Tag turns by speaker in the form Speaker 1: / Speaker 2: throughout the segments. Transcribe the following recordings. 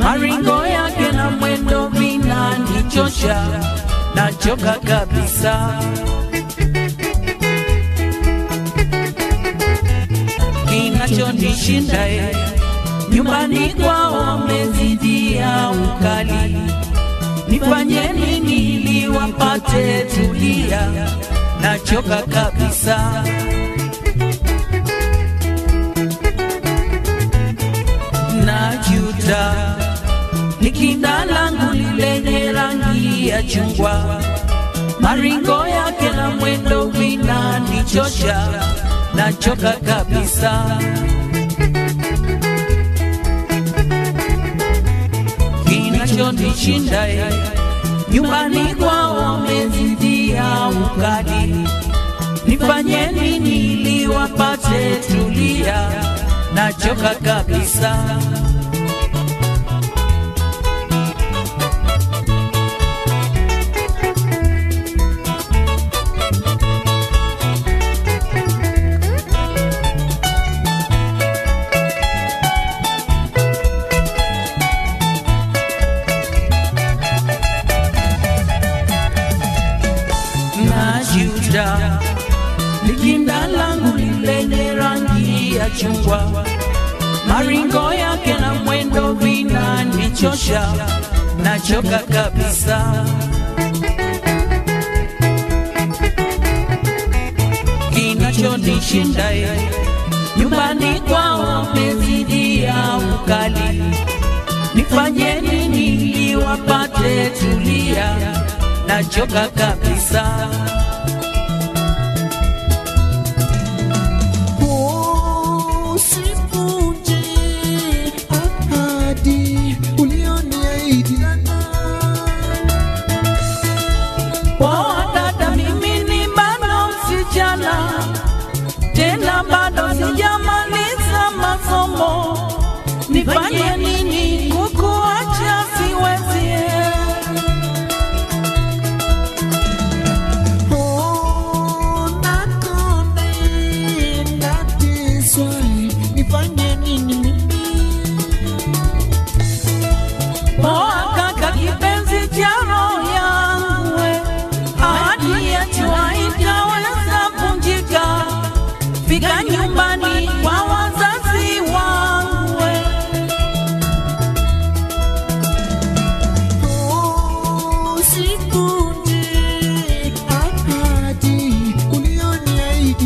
Speaker 1: maringo yake na mwendo vinanichosha, nachoka kabisa. Kinachonishinda e, nyumbani kwao wamezidia ukali, nifanye nini ili wapate tulia? Nachoka kabisa. najuta nikinda langu lilenye rangi ya chungwa, maringo yake na mwendo vinanichosha, nachoka kabisa. Kinachonishinda e, nyumbani kwao wamezidia ukali, nifanye nini ili wapate tulia? Nachoka kabisa. najuta likinda langu lilenye rangi ya chungwa, maringo yake na mwendo vinanichosha, nachoka kabisa. Kinachonishinda e, nyumbani kwao wamezidia ukali, nifanye nini ili wapate tulia? Nachoka kabisa.
Speaker 2: Usivunje ahadi ulioniahidi.
Speaker 1: Poa dada, mimi ni bado msichana, tena bado sijamaliza masomo. Nifanye nini kukuacha? Siwezi.
Speaker 2: Oh, nakonde, nateswa, nifanye nini mimi?
Speaker 1: Poa kaka, kipenzi cha roho yangu, we. ahadi yetu haitaweza vunjika. Fika nyumbani kwa wazazi wangu, we.
Speaker 2: Oh, usivunje ahadi ulioniahidi.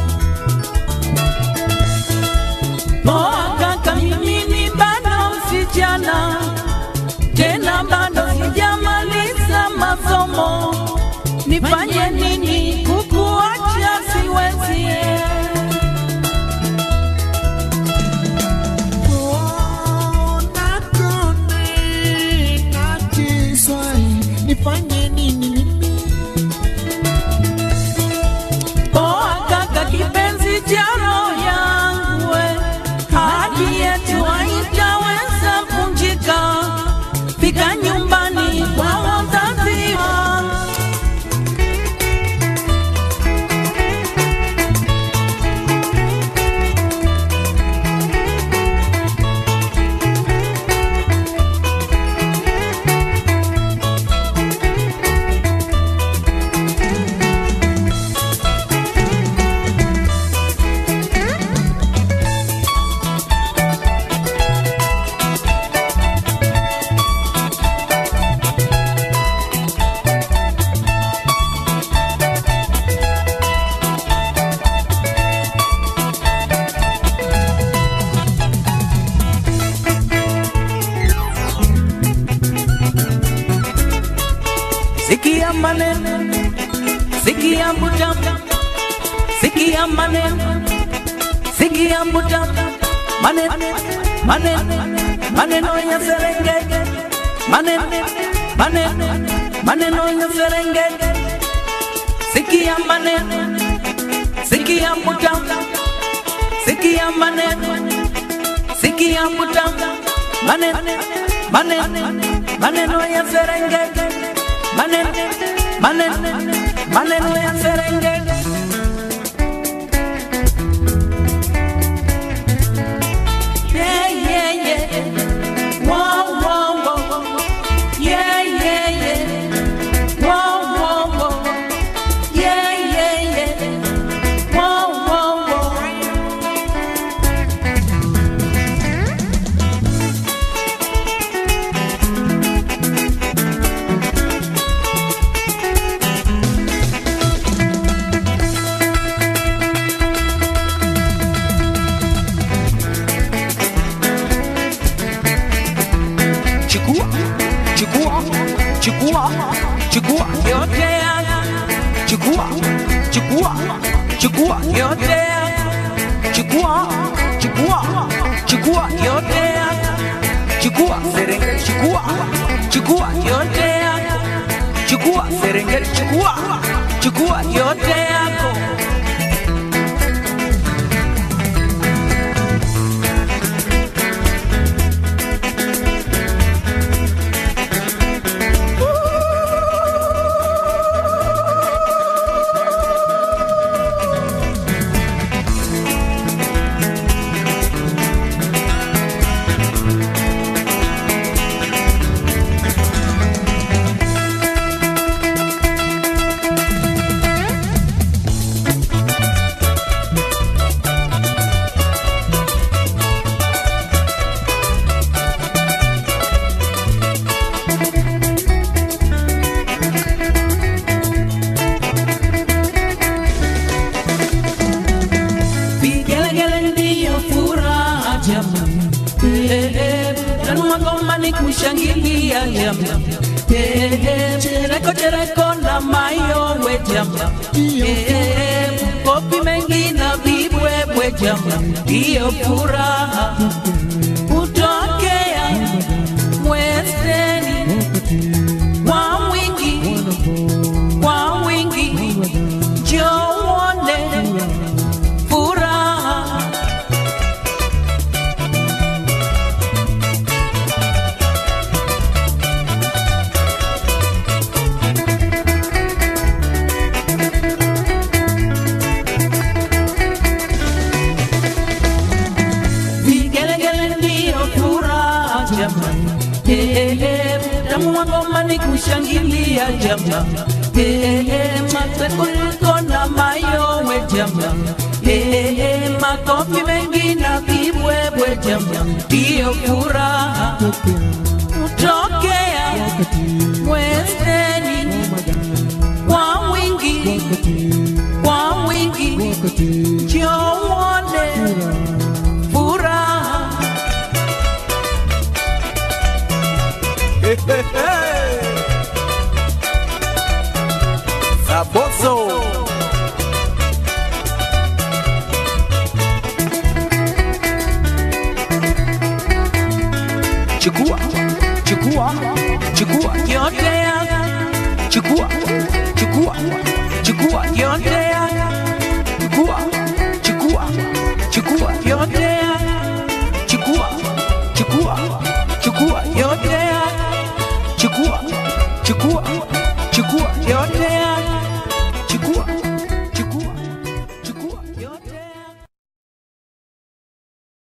Speaker 1: Poa kaka, mimi ni bado msichana, tena bado sijamaliza masomo. Nifanye nini kukuacha? Siwezi.
Speaker 2: Oh, nakonde, nateswa, nifanye nini mimi?
Speaker 1: Poa kaka, kipenzi cha roho yangu, we. ahadi yetu haitaweza vunjika. Fika nyumbani kwa wazazi wangu. Sikia maneno, sikia mbuta, sikia maneno, sikia mbuta, maneno, maneno, maneno ya Serengeti, maneno, maneno, maneno ya Serengeti. Sikia maneno, sikia mbuta, sikia maneno, sikia mbuta, maneno, maneno, maneno ya Serengeti, maneno, maneno, maneno ya Serengeti. Yeah, yeah, yeah. Wow, wow. chukua chukua chukua yote yangu chukua chukua chukua yote yangu chukua chukua chukua yote yangu chukua serengeti chukua chukua yote yako chukua serengeti chukua chukua yote yako vigelegele ndiyo furaha jamani, Eh, eh, tanua ngoma ni kushangilia jamani, Eh, eh, chereko chereko na mayowe jamani, Eh, eh, kopi mengi na vibwebwe jamani, ndiyo furaha kutokea mwezeni kwa wingi kwa wingi njowone furaha vigelegele ndiyo furaha jamani, Eh, eh, tamu wa ngoma ni kushangilia jamani, Eh, eh, matekulko na mayowe jamani, Eh, eh, makofi mengi na vibwebwe jamani, ndiyo furaha kutokea mwezeni kwa wingi kwa wingi njowone furaha
Speaker 3: Saboso.
Speaker 1: chukua chukua chukua yote yangu chukua chukua chukua yote yangu chukua chukua chukua yote yangu chukua chukua chukua yote yangu chukua chukua chukua yote